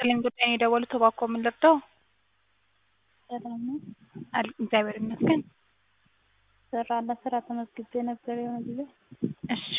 ይስጥልኝ ጉዳይ ነው የደወሉት እባክዎ ምን ልርዳዎ? ሰላም ነው? አል- እግዚአብሔር ይመስገን። ስራ ለስራ ተመዝግቤ ነበር የሆነ ጊዜ እሺ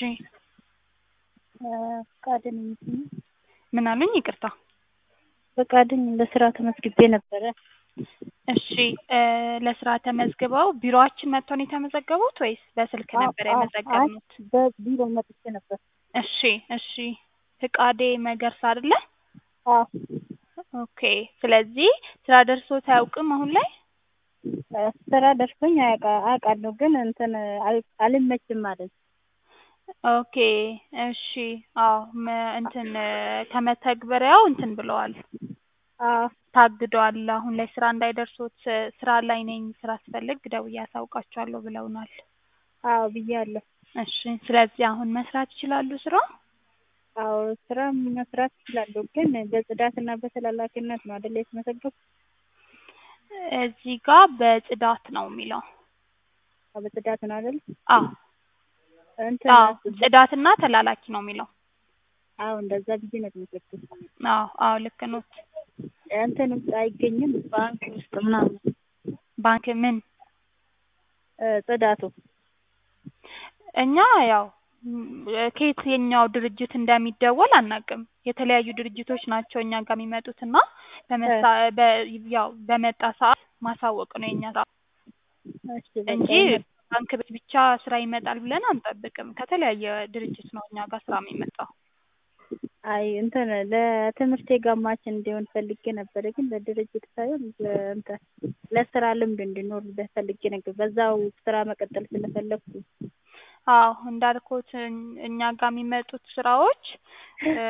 ፈቃደኝ ነኝ። ምን አሉኝ? ይቅርታ። ፈቃደኝ ለስራ ተመዝግቤ ነበረ። እሺ እ ለስራ ተመዝግበው ቢሮአችን መጥተው ነው የተመዘገቡት ወይስ በስልክ ነበር አዎ፣ አዎ፣ የመዘገብኑት? አይ በቢሮ መጥቼ ነበር። እሺ እሺ ፍቃዴ መገርሳ አይደለ? አዎ ኦኬ ስለዚህ ስራ ደርሶት አያውቅም አሁን ላይ? ስራ ደርሶኝ አያውቃ- አውቃለሁ ግን እንትን አል- አልመችም አለኝ። ኦኬ እሺ አዎ መ- እንትን ከመተግበሪያው እንትን ብለዋል አዎ ታግደዋል። አሁን ላይ ስራ እንዳይደርሶት ስራ ላይ ነኝ ስራ ስፈልግ ደውዬ አሳውቃችኋለሁ ብለውናል። አዎ ብያለሁ። እሺ ስለዚህ አሁን መስራት ይችላሉ ስራ? አዎ ስራ መስራት እችላለሁ ግን በጽዳትና በተላላኪነት ነው አይደል የተመዘገብኩት? እዚህ ጋር በጽዳት ነው የሚለው። አዎ በጽዳት ነው አይደል? አዎ እንትን አዎ ጽዳትና ተላላኪ ነው የሚለው። አዎ እንደዛ ብዬ ነው የተመዘገብኩት። አዎ አዎ ልክ ኖት። እንትን ውስጥ አይገኝም ባንክ ውስጥ ምናምን ባንክ ምን እ ጽዳቱ እኛ ያው ም- ከየትኛው ድርጅት እንደሚደወል አናውቅም። የተለያዩ ድርጅቶች ናቸው እኛ ጋር የሚመጡት እና በመሳ በ ያው በመጣ ሰዓት ማሳወቅ ነው የኛ ስራ እሺ በቃ እንጂ ይመ- ባንክ ቤት ብቻ ስራ ይመጣል ብለን አንጠብቅም። ከተለያየ ድርጅት ነው እኛ ጋር ስራ የሚመጣው። አይ እንትን ለትምህርቴ ጋማች እንዲሆን ፈልጌ ነበረ ግን ለድርጅት ሳይሆን ለእንትን ለስራ ልምድ እንዲኖር ፈልጌ ነበር። በዛው ስራ መቀጠል ስለፈለኩ አዎ እንዳልኩት እኛ ጋር የሚመጡት ስራዎች እ